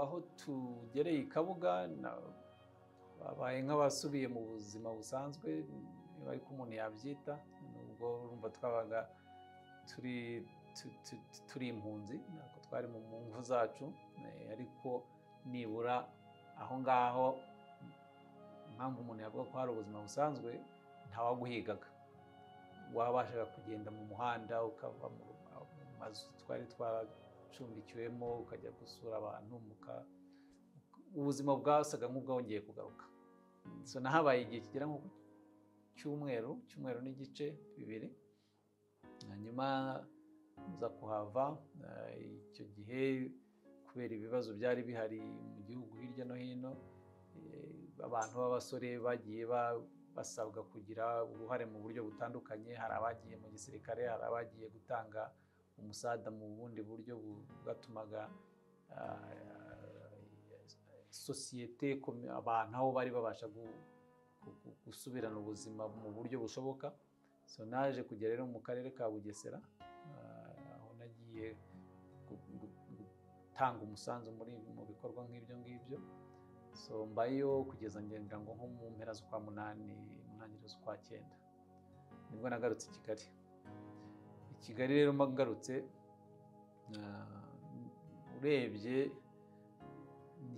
aho tugereye i kabuga babaye nk'abasubiye mu buzima busanzwe niba ariko umuntu yabyita nubwo urumva twabaga turi impunzi ntabwo twari mu ngo zacu ariko nibura aho ngaho impamvu umuntu yavuga ko hari ubuzima busanzwe ntawaguhigaga wabashaga kugenda mu muhanda ukava mu mazu twari twaracumbikiwemo ukajya gusura abantu ubuzima bwasaga nk'ubwongeye kugaruka habaye igihe kigera nko ku cyumweru cyumweru n'igice bibiri hanyuma nza kuhava icyo gihe kubera ibibazo byari bihari mu gihugu hirya no hino abantu b'abasore bagiye basabwa kugira uruhare mu buryo butandukanye hari abagiye mu gisirikare hari abagiye gutanga umusada mu bundi buryo bwatumaga sosiyete abantu aho bari babasha gusubirana ubuzima mu buryo bushoboka so naje kujya rero mu karere ka bugesera aho nagiye gutanga umusanzu mu bikorwa nk'ibyo ngibyo so mbayo kugeza ngenga ngo nko mu mpera z'ukwa munani mu ntangiriro z'ukwa cyenda nibwo nagarutse i kigali i kigali rero mbagarutse urebye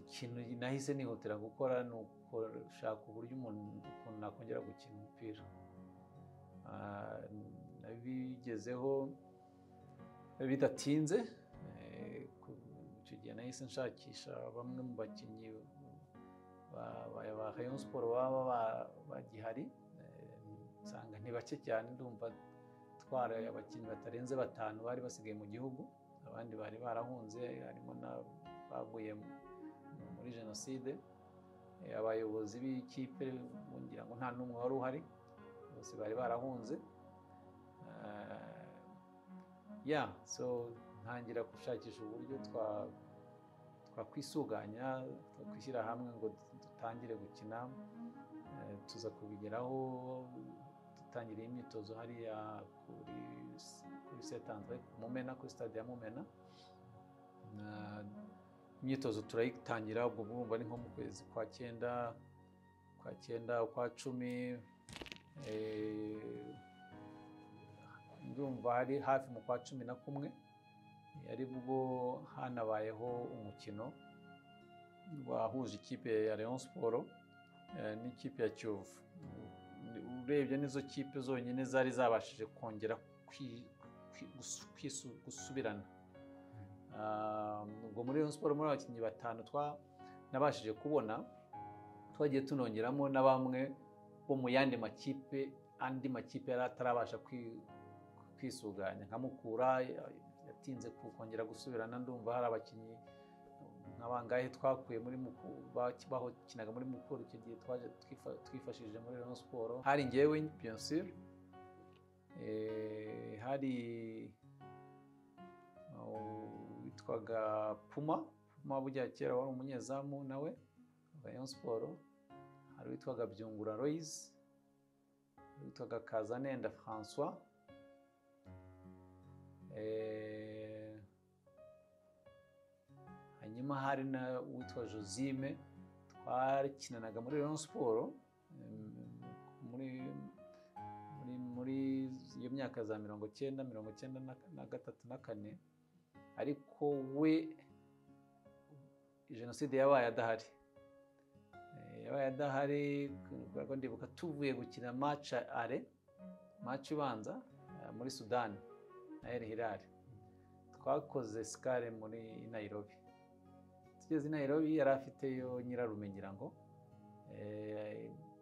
ikintu nahise nihutira gukora ni ugushaka uburyo umuntu ukuntu nakongera gukina umupira nabigezeho bidatinze icyo gihe nahise nshakisha bamwe mu bakinnyi ba Rayon siporo baba bagihari nsanga ni bake cyane ndumva twara abakinnyi batarenze batanu bari basigaye mu gihugu abandi bari barahunze harimo n'abaguye muri jenoside abayobozi b'ikipe ngira ngo nta n'umwe wari uhari bose bari barahunze ya so ntangira gushakisha uburyo twakwisuganya twakwishyira hamwe ngo dutangire gukina tuza kubigeraho dutangiriye imyitozo hariya kuri setanzwe mumena kuri stade ya mumena imyitozo turayitangira ubwo burumva ni nko mu kwezi kwa cyenda kwa cyenda kwa cumi ndumva hari hafi mu kwa cumi na kumwe ari bwo hanabayeho umukino wahuje ikipe ya Rayon siporo n'ikipe ya kiyovu urebye n'izo kipe zonyine zari zabashije kongera gusubirana ubwo muri Rayon siporo muri abakinnyi batanu nabashije kubona twagiye tunongeramo na bamwe bo mu yandi makipe andi makipe yari atarabasha kwisuganya nka mukura yatinze kongera gusubirana ndumva hari abakinnyi nka bangahe twakuye muri bakinaga muri mukuru icyo gihe twaje twifashishije muri Rayon siporo hari ngewe bien sûr hari witwaga puma puma bujya kera wari umunyezamu nawe Rayon siporo hari uwitwaga byungura royizi hari uwitwaga kazanenda francois hanyuma hari na uwitwa josime twakinanaga muri rero siporo muri iyo myaka za mirongo cyenda mirongo cyenda na gatatu na kane ariko we jenoside yabaye adahari yabaye adahari kuko ndibuka tuvuye gukina maca are maca ibanza muri sudani na El Hilal twakoze sikare muri Nairobi tugeze i Nairobi yari afiteyo nyirarume ngira ngo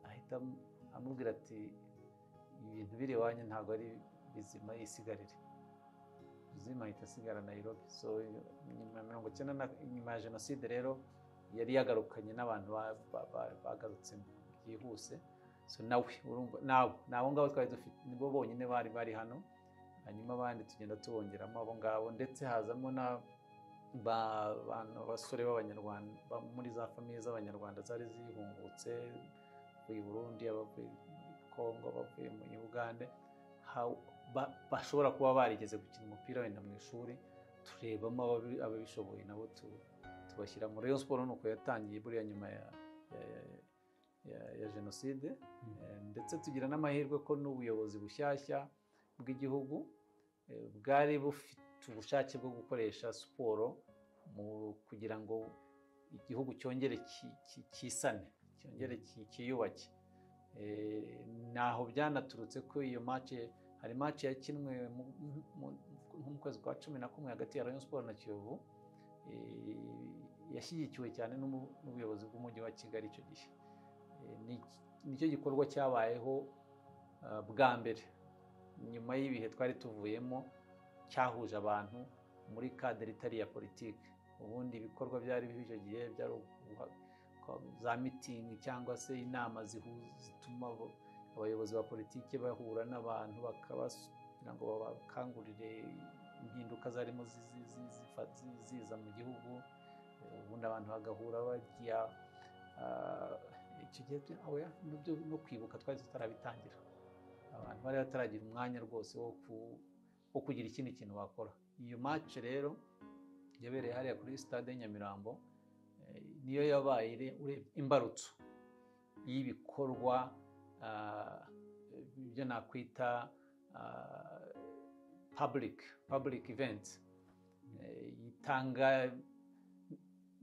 ahita amubwira ati ibintu biri iwanyu ntabwo ari bizima yisigarire ubuzima ahita asigara Nairobi so nyuma mirongo icyenda nyuma ya jenoside rero yari yagarukanye n'abantu bagarutse byihuse so nawe ni abo ngabo twari dufite nibo bonyine bari bari hano hanyuma abandi tugenda tubongeramo abo ngabo ndetse hazamo n'abasore b'abanyarwanda muri za famiye z'abanyarwanda zari zihungutse abavuye i burundi abavuye muri kongo abavuye muri uganda bashobora kuba barigeze gukina umupira wenda mu ishuri turebamo ababi- ababishoboye nabo tu- tubashyira muri Rayon siporo ni uko yatangiye buriya nyuma ya- ya- ya- ya- ya jenoside Eh, ndetse tugira n'amahirwe ko n'ubuyobozi bushyashya bw'igihugu eh, bwari bufite ubushake bwo gukoresha siporo mu- kugira ngo igihugu cyongere ki- ki- kisane cyongere ki- kiyubake Eh, ntaho byanaturutse ko iyo mace hari mace yakinwe mu- mu- mu- nko mu kwezi kwa cumi na kumwe hagati ya Rayon Sport na Kiyovu eh, yashyigikiwe cyane n'umu- n'ubuyobozi bw'umujyi wa Kigali icyo gihe Eh, ni- nicyo gikorwa cyabayeho ah, bwa mbere nyuma y'ibihe twari tuvuyemo cyahuje abantu muri kadere itari iya politiki ubundi ibikorwa byari bibi icyo gihe byari uguha- kwa- za mitingi cyangwa se inama zihuza zituma abo- abayobozi ba politiki bahura n'abantu bakabas- kugira ngo babakangurire impinduka zarimo zi- zi- zi- zifa- zi- ziza mu gihugu Eh, ubundi abantu bagahura bajya ah, icyo gihe bya- oya, nibyo no kwibuka twari tutarabitangira abantu bari bataragira umwanya rwose wo ku- wo kugira ikindi kintu bakora iyo match rero yabereye hariya kuri stade ya Nyamirambo eh, niyo yabaye ire- urebye imbarutso y'ibikorwa ah, ibyo nakwita ah, public public event Eh, itanga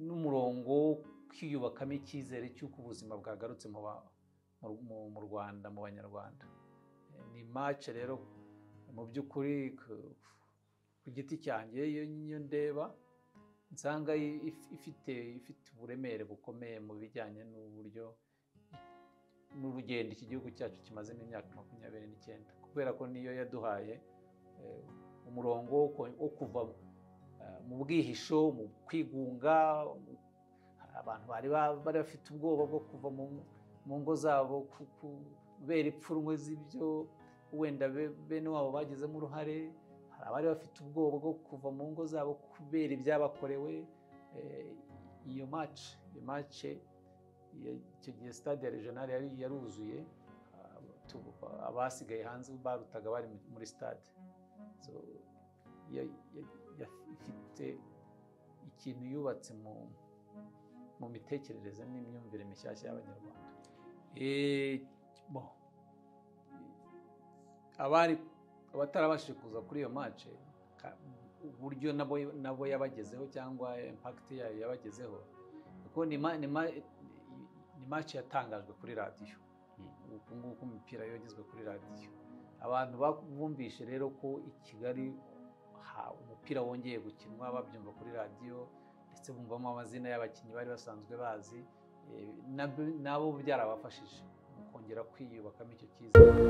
n'umurongo wo kwiyubakamo icyizere cy'uko ubuzima bwagarutse mu ba- mu- mu- mu Rwanda mu banyarwanda Eh, ni match rero mu by'ukuri ku- ku giti cyanjye iyo iyo ndeba nsanga i- if- ifite ifite uburemere bukomeye mu bijyanye n'uburyo n'urugendo iki gihugu cyacu kimazemo imyaka makumyabiri n'icyenda kubera ko niyo yaduhaye eh, umurongo wo ko- wo kuva eh, mu bwihisho mu kwigunga mu- abantu bari ba- bari bafite ubwoba bwo kuva mu- mu ngo zabo ku- kubera ipfunwe z'ibyo wenda be- bene wabo bagizemo uruhare hari abari bafite ubwoba bwo kuva mu ngo zabo kubera ibyabakorewe eh, iyo mace iyo mace icyo gihe stade ya regional yari yaruzuye ah, tu- abasigaye hanze barutaga bari mu- muri stade So, ya- ya- ya- ifite ikintu yubatse mu mu mitekerereze n'imyumvire mishyashya y'abanyarwanda Eh, bon, abari abatarabashije kuza kuri iyo mace ka- uburyo nabo nabo yabagezeho cyangwa impakiti yayo yabagezeho kuko ni ma- ni ma- ni mace yatangajwe kuri radiyo uku nguku imipira yogezwe kuri radiyo abantu bumvise rero ko i kigali ha- umupira wongeye gukinwa babyumva kuri radiyo ndetse bumvamo amazina y'abakinnyi bari basanzwe bazi eh, nabo- nabo byarabafashije mu kongera kwiyubakamo icyo cyizere